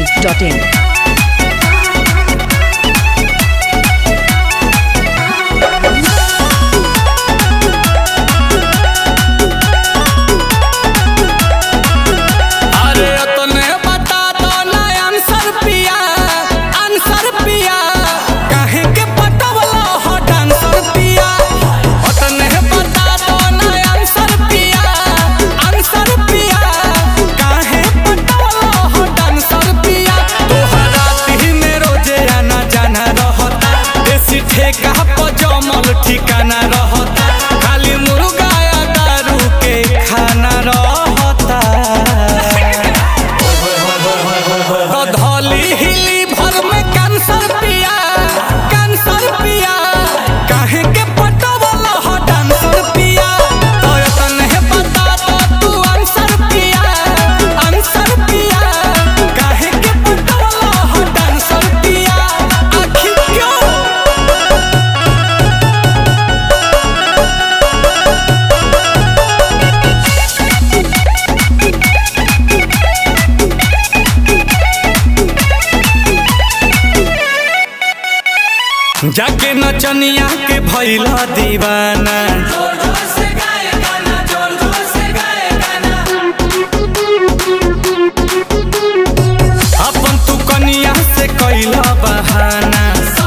masti.in. अरे तने बता दो ना आंसर पिया आंसर पिया काहे के पटवला हो डांसर पिया तने बता दो ना आंसर पिया आंसर पिया काहे पटवला हो डांसर पिया तोहरा ही में रोजे आना जाना रहता देसी ठेका पर जमल ठिकाना रहता खाली मुर्गा या दारू के खाना रहता धौली हिली भर में कैंसर पिया कैंसर पिया काहे के पटवला हो डांसर पिया तो तने बता दो तू आंसर पिया आंसर पिया काहे के पटवला हो डांसर पिया आखिर क्यों जाके नचनिया के भैला दीवाना अपन तू कनिया से कैला बहाना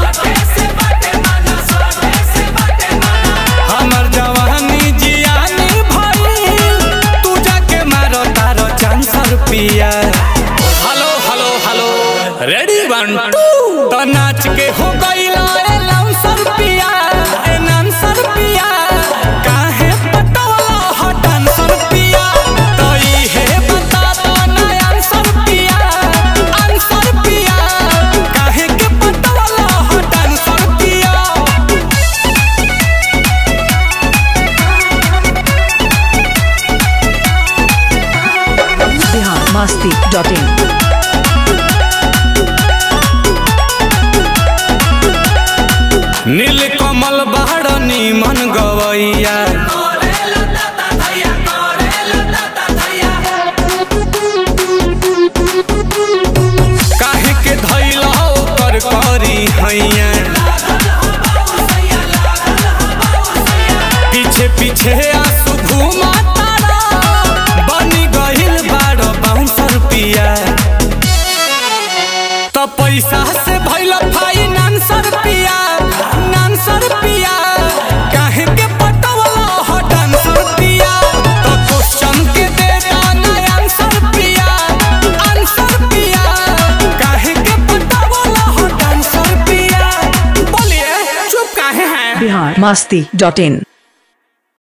हमर जवानी जियानी भइल तू जाके मारो तारो चांसर पिया hello hello hello ready one two तो नाच के हो गईला ए लाउंसर पिया ए नांसर पिया काहे पटवला हो डांसर पिया तो ई है बता दो ना आंसर पिया आंसर पिया काहे के पटवला हो डांसर पिया Bihar masti.in. नील कमल बाड़नी मन गवैया काहे के धैला ओकर करी हैया पीछे पीछे आंसू घूमा तारा बनी गहिल बाड़ बाउंसर पिया तो पैसा से भइल फाइनेंसर पिया नानसर पिया काहे के पटवला हो डांसर पिया तो क्वेश्चन के दे दाना आंसर पिया आंसर पिया काहे के पटवला हो डांसर पिया बोलिए चुप काहे हैं Bihar masti.in.